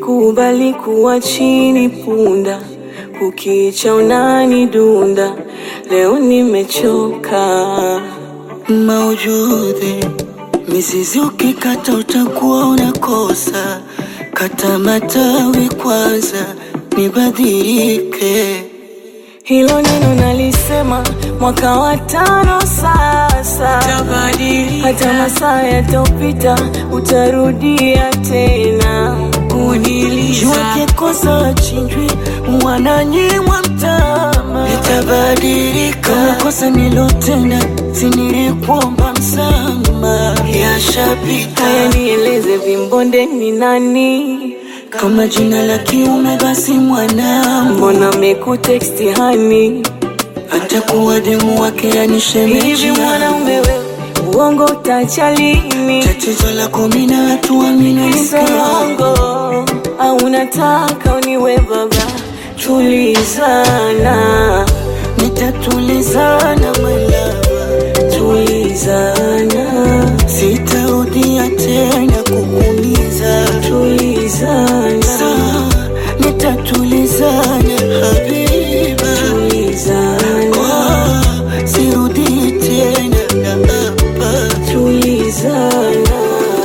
Nimekubali kuwa chini punda, kukicha unani dunda, leo nimechoka. maujudhi mizizi ukikata utakuwa unakosa kata matawi kwanza nibadilike Hilo neno nalisema mwaka wa tano sasa, tabadilika hata masaa yatopita utarudia tena. jua kikosa achinjwi mwananyimwa mtama nitabadilika kama kosa nilotenda sinilikuomba msama yashapita Haya, nieleze vimbonde ni nani? kama jina la kiume basi mwanangu Mbona mekuteksti hani? hata kuwa demu wake Hivi yanishemeji mwanaume wewe, uongo utacha lini? tatizo lako mina hatuamini Songo au unataka uniwe baba? Tulizana, nitatulizana malava tulizana, sitarudia tena kukuumiza tulizana, Sawa, nitatulizana habiba tulizana, Oh, sirudi tena na hapa tulizana.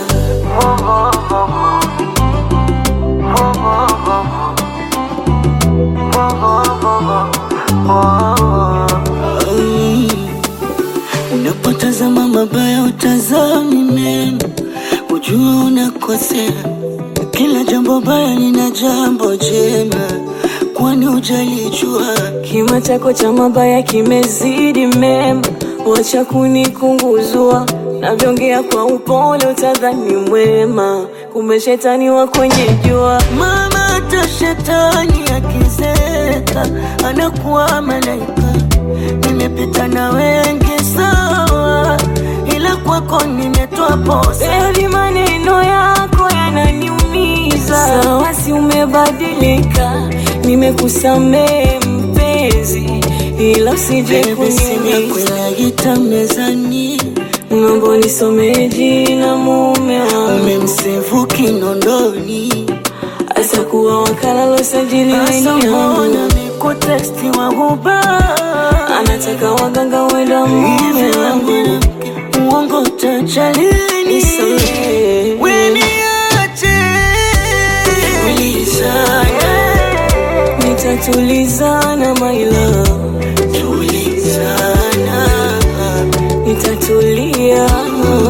Mm. Unapotazama mabaya utazami mema, ujua unakosea. Kila jambo baya lina jambo jema, kwani ujalijua? Kima chako cha mabaya kimezidi mema, wacha kunikunguzua. Navyongea kwa upole utadhani mwema, kumbe shetani wa kwenye jua. Mama, hata shetani akizeka anakuwa malaika. Nimepita na wengi sawa, ila kwako nimetoa posa. Baby, maneno yako yananiumiza. Sawa, si umebadilika, nimekusamehe mpenzi, ila usije Baby, simu yako kuniumiza. inaita mezani, Naomba nisomee jina mume wangu, umemsevu kinondoni hasa kuwa wakala losajiliwa Sasa ni yangu. mbona nikuteksti wa huba Anataka waganga wenda mume hivi wangu, mwanamke uongo utajalini nisamehe. weniache tulizana Nitatulizana my love, tulizana nitatulia